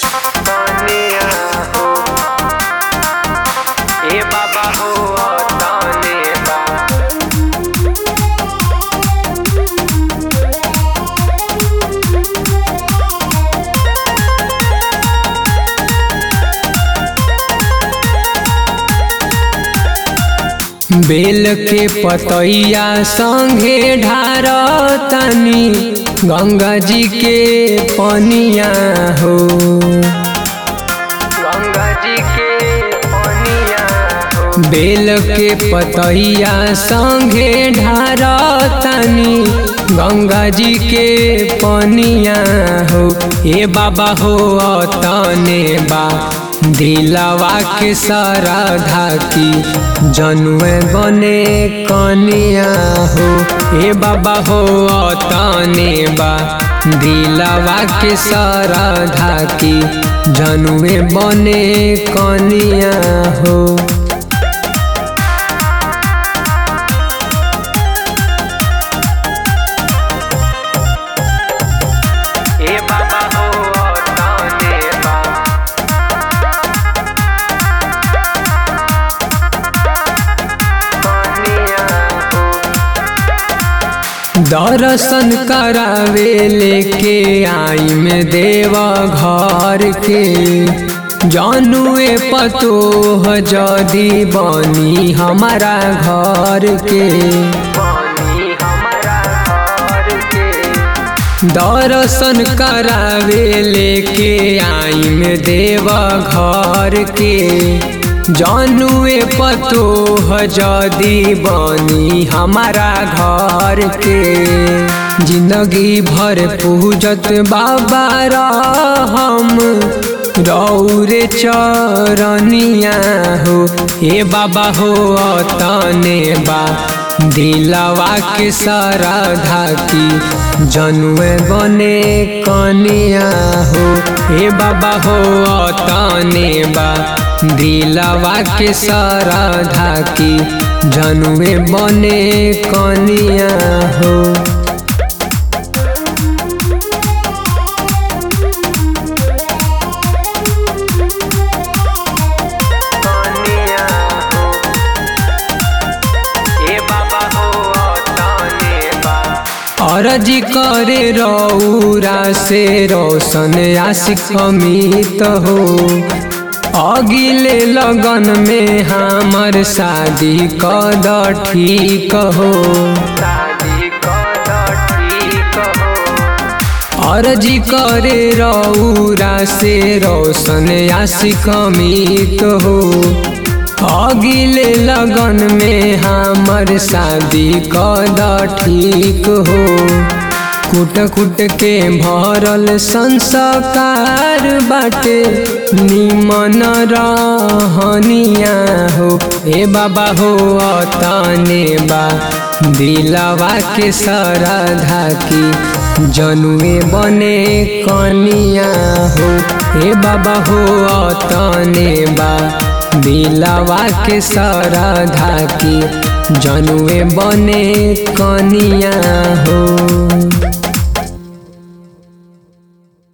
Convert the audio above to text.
कनिया हो ए बाबा हो तने बा बेल के पतैया संगे ढार तनी गंगा जी के पनिया हो गंगा जी के पनिया हो बेल के पतैया संगे ढार तनी गंगा जी के पनिया हो ए बाबा हो तने बा दिलवा के सरधा की जनुए बने कनिया हो ए बाबा हो तने बा दिलवा के सरधा की जनुए बने कनिया हो ए बाबा हो तने बा दर्शन करावे लेके आई में देवा घर के जानुए पतो जदी बनी हमारा घर के बनी हमारा घर के दर्शन करावे लेके आई में देवा घर के जानुए पतो जदी बनी हमारा घर के जिंदगी भर पूजत बाबा हम रौरे चरनिया हो हे बाबा हो तने बा दिलवा के सरधा की जनुए बने कनिया हो हे बाबा हो तने बा दिलवा के सरधा की जनुए बने कनिया हो कनिया हो ए बाबा हो तने बा अरजी करे रौरा से रोशन आशिक अमित हो अगिले लगन में हमर शादी कद ठीक हो शादी कद ठीक हो अर्जी करे रौरा से रोशन आशिक अमित हो अगिले लगन में हमर शादी कद ठीक हो कुट कुट के भरल संस्कार बाटे निमन रहनिया हो ए बाबा हो तने बा दिलवा के सरधा की जनुए बने कनिया हो हे बाबा हो तने बा दिलवा के सरधा की जनुए बने कनिया हो